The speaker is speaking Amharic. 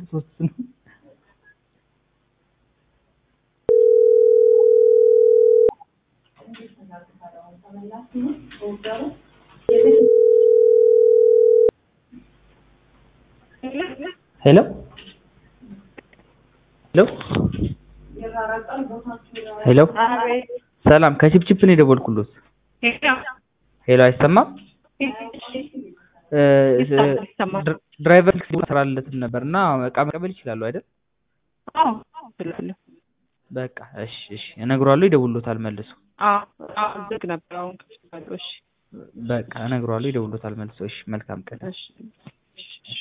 ሶስት ነው። ሄሎ ሄሎ ሄሎ ሰላም ከቺፕቺፕ ነው የደወልኩሎት። ሄሎ አይሰማም? ድር- ድራይቨር ስራለትም ነበር እና እቃ መቀበል ይችላሉ አይደል? በቃ እሺ እሺ እነግረዋለሁ፣ ይደውሎታል መልሶ። ዝግ ነበር። አሁን ከፍቼዋለሁ። እሺ በቃ እነግረዋለሁ፣ ይደውሎታል መልሶ። እሺ መልካም ቀን። እሺ እሺ